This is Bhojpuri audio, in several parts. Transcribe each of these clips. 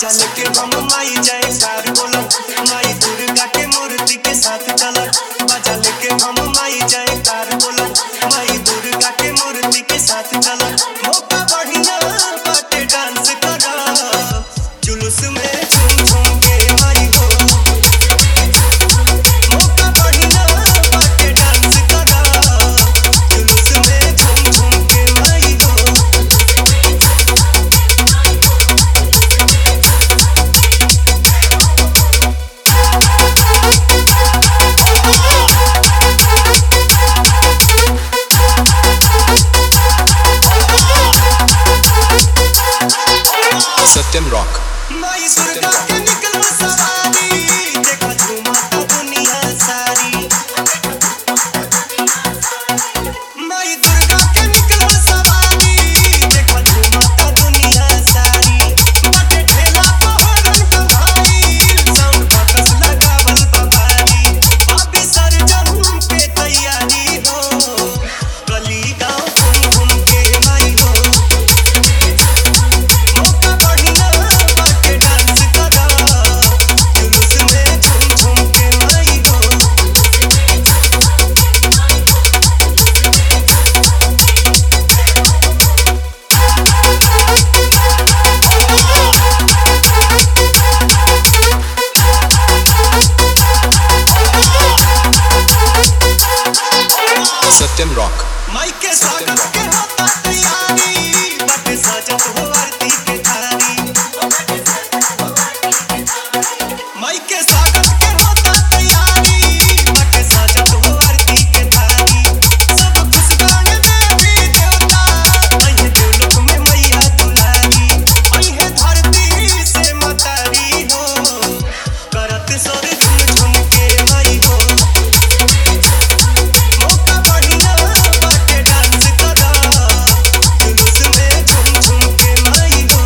बाजा लेके हम माई जाए कार बोला माई दुर्गा के मूर्ति के साथ चला बाजा लेके हम माई जाए कार बोला माई दुर्गा के मूर्ति के साथ चला मौका बढ़िया बाटे डांस करा जुलूस में झूम झूम के माई हो मौका बढ़िया बाटे डांस करा जुलूस में झूम झूम के माई हो Satyam Rock. माई दुर्गा के निकल सवारी देखा झूमता दुनिया सारी माई दुर्गा के निकल सवारी देखा झूमता दुनिया सारी बटे ठेला पहरन का भाई साउंड बॉक्स लगावल बबारी अभी सरजम के तैयारी हो गली गांव घूम घूम के माई हो मौका बढ़िया बाटे डांस करा जुलूस में झूम झूम के माई हो Satyam Rock. माई के स्वागत के होता तैयारी बाटे सजत हो आरती के थारी माई के स्वागत के होता तैयारी बाटे सजत हो आरती के थारी सब खुश गाने देवी देवता अइहे देवलोक में मैया दुलारी अइहे धरती से मतारी हो करत सोर झुम झुम के माई हो मौका बढ़िया बाटे डांस करा जुलूस में झूम झूम के माई हो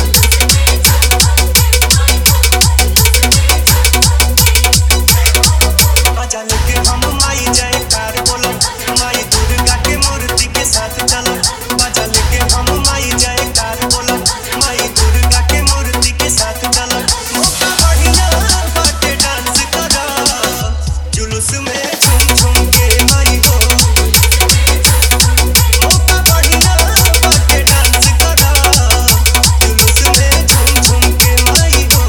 बाजा लेके हम माई जाए कार बोला माई दुर्गा के मूर्ति के साथ चला बाजा लेके हम माई जाए कार बोला माई दुर्गा के मूर्ति के साथ चला मौका बढ़िया बाटे डांस करा जुलूस में झूम झूम के माई हो मौका बढ़िया बाटे डांस करा जुलूस में झूम झूम के माई हो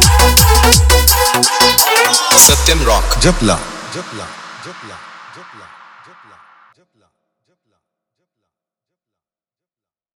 Satyam Rock. जपला जपला जपला जपला